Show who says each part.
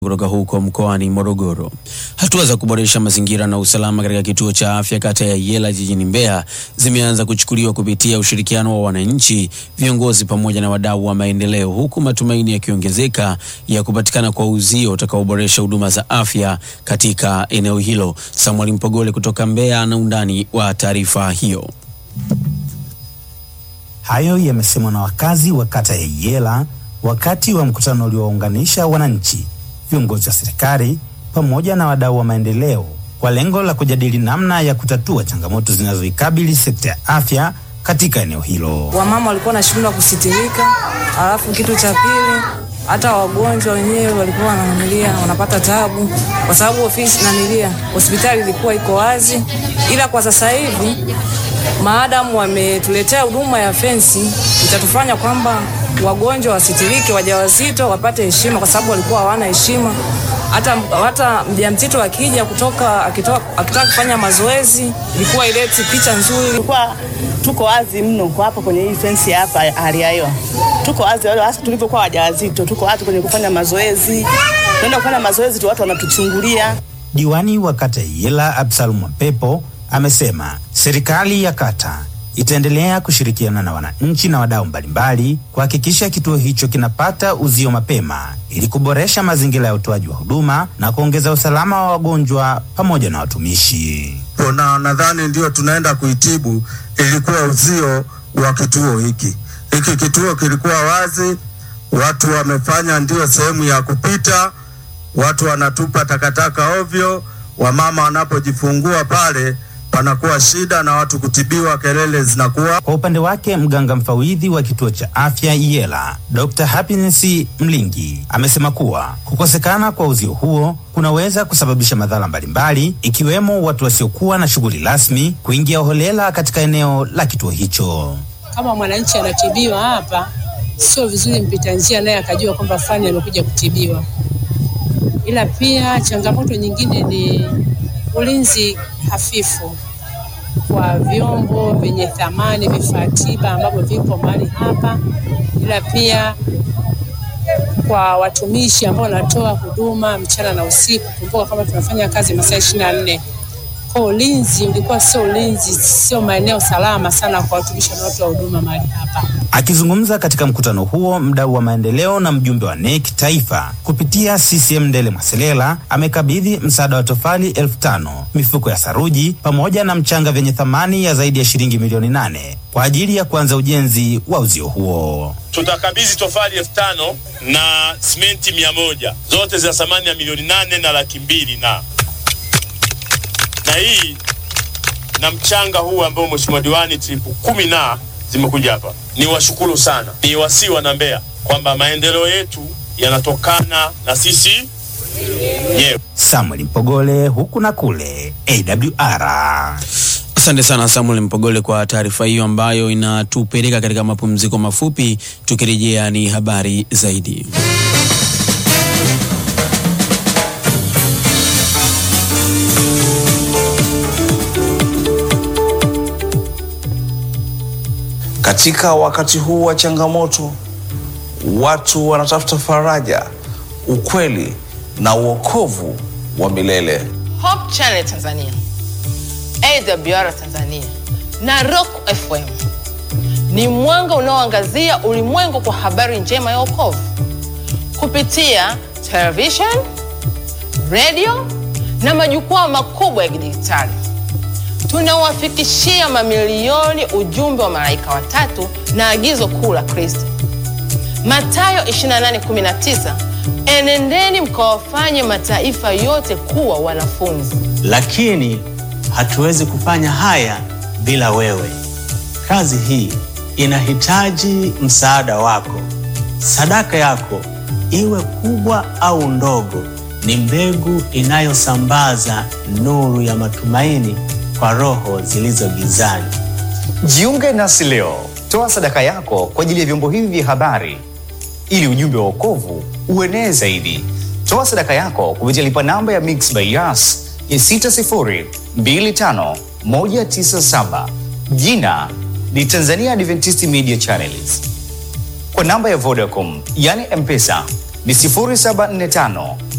Speaker 1: kutoka huko mkoani Morogoro. Hatua za kuboresha mazingira na usalama katika kituo cha afya kata ya Yela jijini Mbeya zimeanza kuchukuliwa kupitia ushirikiano wa wananchi, viongozi pamoja na wadau wa maendeleo, huku matumaini yakiongezeka ya kupatikana kwa uzio utakaoboresha huduma za afya katika eneo hilo. Samuel Mpogole kutoka Mbeya ana undani wa taarifa hiyo.
Speaker 2: Hayo yamesemwa na wakazi wa kata ya Yela wakati wa mkutano uliowaunganisha wananchi, viongozi wa serikali pamoja na wadau wa maendeleo kwa lengo la kujadili namna ya kutatua changamoto zinazoikabili sekta ya afya katika eneo hilo.
Speaker 3: Wamama walikuwa wanashindwa kusitirika, alafu kitu cha pili hata wagonjwa wenyewe walikuwa wananilia wanapata tabu, kwa sababu ofisi nanilia hospitali ilikuwa iko wazi, ila kwa sasa hivi maadamu wametuletea huduma ya fensi, itatufanya kwamba wagonjwa wasitirike, wajawazito wapate heshima, kwa sababu walikuwa hawana heshima. Hata, hata mjamzito akija kutoka akitoka, akitaka kufanya mazoezi ilikuwa ileti picha nzuri.
Speaker 4: Tulikuwa tuko wazi mno kwa hapa kwenye hii fensi hapa hali ya hewa, tuko wazi hasa tulivyokuwa wajawazito, tuko wazi kwenye kufanya mazoezi, tunaenda kufanya mazoezi tu, watu wanatuchungulia.
Speaker 2: Diwani wa kata ya Yela Absalom Mapepo amesema serikali ya kata itaendelea kushirikiana na wananchi na wadau mbalimbali kuhakikisha kituo hicho kinapata uzio mapema ili kuboresha mazingira ya utoaji wa huduma na kuongeza usalama wa wagonjwa pamoja na watumishi.
Speaker 5: Na nadhani ndio tunaenda kuitibu, ilikuwa uzio wa kituo hiki. Hiki kituo kilikuwa wazi, watu wamefanya ndio sehemu ya kupita, watu wanatupa takataka ovyo, wamama wanapojifungua pale panakuwa shida na watu kutibiwa, kelele zinakuwa.
Speaker 2: Kwa upande wake, mganga mfawidhi wa kituo cha afya Yela, Dr. Happiness Mlingi amesema kuwa kukosekana kwa uzio huo kunaweza kusababisha madhara mbalimbali ikiwemo watu wasiokuwa na shughuli rasmi kuingia holela katika eneo la kituo hicho.
Speaker 6: Kama mwananchi anatibiwa hapa, sio vizuri mpita njia naye akajua kwamba fulani amekuja kutibiwa. Ila pia changamoto nyingine ni ulinzi hafifu kwa vyombo vyenye thamani, vifaa tiba ambavyo vipo mahali hapa, ila pia kwa watumishi ambao wanatoa huduma mchana na usiku. Kumbuka kama tunafanya kazi masaa ishirini na nne kwa ulinzi ulikuwa sio ulinzi, sio maeneo salama sana kwa watumishi wanaotoa huduma mahali hapa.
Speaker 2: Akizungumza katika mkutano huo, mdau wa maendeleo na mjumbe wa NEC taifa kupitia CCM Ndele Mwaselela amekabidhi msaada wa tofali elfu tano mifuko ya saruji pamoja na mchanga vyenye thamani ya zaidi ya shilingi milioni nane kwa ajili ya kuanza ujenzi wa uzio huo.
Speaker 7: Tutakabidhi tofali elfu tano na simenti mia moja zote za thamani ya milioni nane na laki mbili na na hii na mchanga huu ambao mheshimiwa diwani tripu kumi na zimekuja hapa. Ni washukuru sana, ni wasii wana Mbeya kwamba maendeleo yetu yanatokana na sisi yeah.
Speaker 2: Samuel Mpogole huku na kule AWR.
Speaker 1: Asante sana Samuel Mpogole kwa taarifa hiyo ambayo inatupeleka katika mapumziko mafupi. Tukirejea ni habari zaidi.
Speaker 8: Katika wakati huu wa changamoto, watu wanatafuta faraja, ukweli na uokovu wa milele.
Speaker 9: Hope Channel Tanzania, AWR Tanzania na Rock FM ni mwanga unaoangazia ulimwengu kwa habari njema ya wokovu kupitia television, radio na majukwaa makubwa ya kidijitali tunawafikishia mamilioni ujumbe wa malaika watatu na agizo kuu la Kristo. Mathayo 28:19, enendeni mkawafanye mataifa yote kuwa wanafunzi.
Speaker 10: Lakini hatuwezi kufanya haya bila wewe. Kazi hii inahitaji msaada wako. Sadaka yako, iwe kubwa au ndogo, ni mbegu inayosambaza nuru ya matumaini kwa roho zilizo gizani.
Speaker 11: Jiunge nasi leo, toa sadaka yako kwa ajili ya vyombo hivi vya habari ili ujumbe wa wokovu uenee zaidi. Toa sadaka yako kupitia lipa namba ya Mixx by Yas ya 6025197 jina ni Tanzania Adventist Media Channels. Kwa namba ya Vodacom yani M-Pesa ni 0745